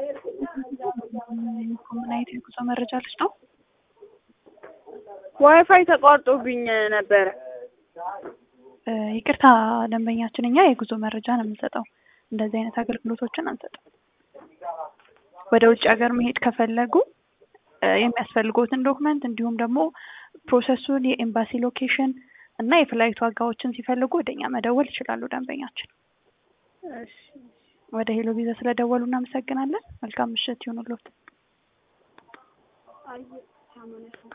ምን አይነት የጉዞ መረጃ ልስጠው? ዋይፋይ ተቋርጦብኝ ነበረ። እ ይቅርታ ደንበኛችን፣ እኛ የጉዞ መረጃ ነው የምንሰጠው። እንደዚህ አይነት አገልግሎቶችን አንሰጥም። ወደ ውጭ ሀገር መሄድ ከፈለጉ እ የሚያስፈልጉትን ዶክመንት እንዲሁም ደግሞ ፕሮሰሱን፣ የኤምባሲ ሎኬሽን እና የፍላይት ዋጋዎችን ሲፈልጉ ወደ እኛ መደወል ይችላሉ። ደንበኛችን እሺ ወደ ሄሎ ቪዛ ስለደወሉ እናመሰግናለን። መልካም ምሽት ይሁንልዎት።